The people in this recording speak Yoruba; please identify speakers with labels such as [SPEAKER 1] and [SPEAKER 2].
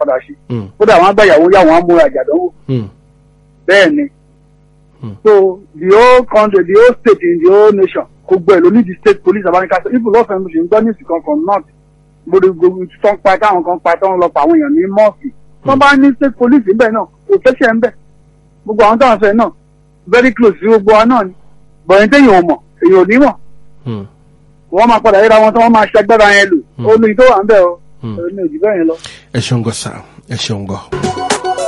[SPEAKER 1] padà ṣe
[SPEAKER 2] Mm.
[SPEAKER 1] kódà wọn á gbà ìyàwó yà wọn á múra àjàdánwò
[SPEAKER 2] Mm.
[SPEAKER 1] bẹ́ẹ̀ ni
[SPEAKER 2] Hmm.
[SPEAKER 1] so the whole country the whole state in the whole nation kò gbẹ ló ní the state police abanika so people lọ́fẹ̀ẹ́ mo ṣe ń gbọ́ ní ìsìnkan from north gbogbo gbogbo tó ń pa táwọn kan pa tó ń lọ pa àwọn èèyàn ní mọ́ọ̀sì tó bá ní state police níbẹ̀ náà kò fẹ́ṣẹ̀ ń bẹ̀ gbogbo àwọn táwọn sọ yẹn náà very close sí gbogbo wa náà ni bọ̀yìn téèyàn ò mọ̀ èèyàn ò ní mọ̀
[SPEAKER 2] Mm.
[SPEAKER 1] wọ́n máa padà yíra wọn tí wọ́n máa ṣagbára yẹn lò
[SPEAKER 2] Hmm.
[SPEAKER 1] ó ní tó wà ń bẹ̀ o
[SPEAKER 2] Hmm.
[SPEAKER 1] ó ní òjì bẹ́ẹ̀ yẹn lọ.
[SPEAKER 2] ẹ ṣeun gan sa ẹ ṣeun gan.